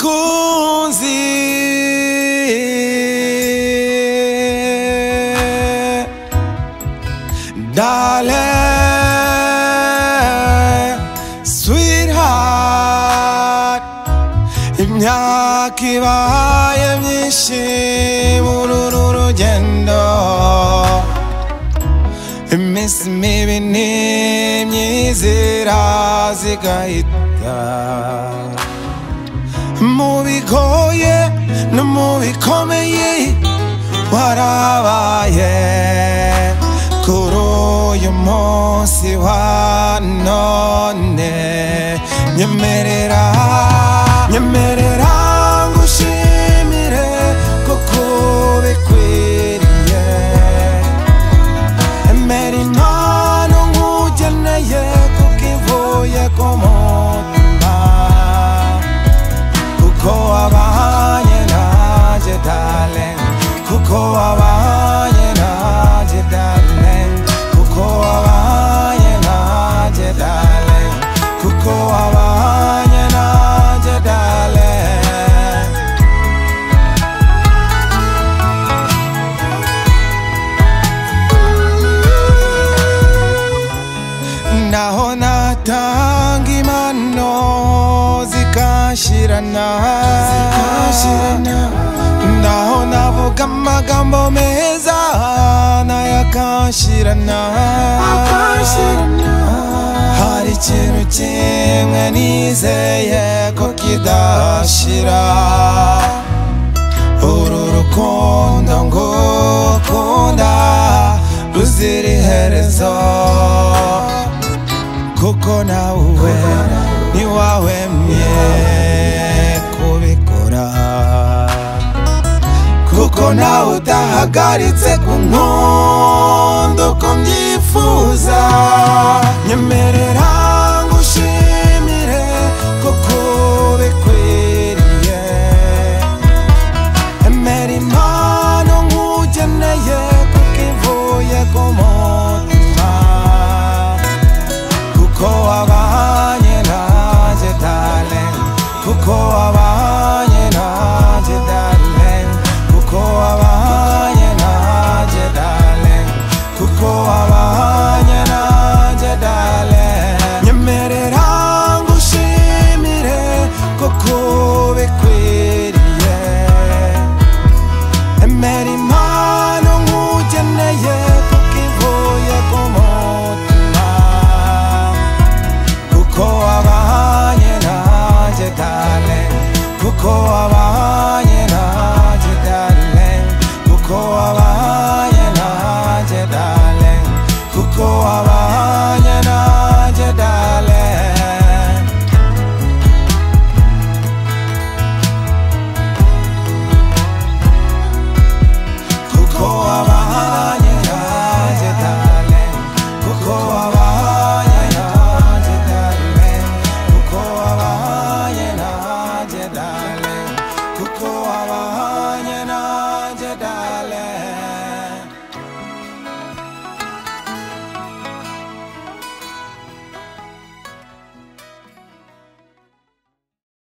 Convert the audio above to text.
mukunzi Darling, sweetheart Imyaka ibaye myinshi muri uru rugendo Iminsi mibi n'imyizira zigahita mu bigoye no mu bikomeye warabaye kuri uyu munsi wa none nyemerera nyemerera ngushimire kuko ubikwiriye emera impano nkugeneye kuko ivuye ku mutima kuko wabanye nanjye darling kuko wabanye nanjye darling kuko wabanye nanjye darling kuko wabanye nanjye darling naho natanga impano zikashirana naho navuga amagambo meza nayo akashirana hari ikintu kimwe nizeye ko kidashira uru rukundo ngo ukunda ruzira iherezo kuko nawe ntiwahwemye kubikora kuko nawe udahagaritse ku nkundo uko mbyifuza nyemerera ngushimire kuko bikwiriye emera impano nk'ugeneye kuko ivuye ku mutima kuko wabanye nanjye darling kuko wabanye nanjye darling kuko wabanye nanjye darling kuko wabanye nanjye darling nyemerera ngushimire kuko bikwiriye emera impano nk'ugeneye kuko ivuye ku mutima kuko wabanye nanjye darling kuko wabanye nanjye darling kuko wabanye nanjye darling kuko wabanye nanjye darling kuko wabanye nanjye darling kuko wabanye nanjye darling kuko wabanye nanjye darling kuko wabanye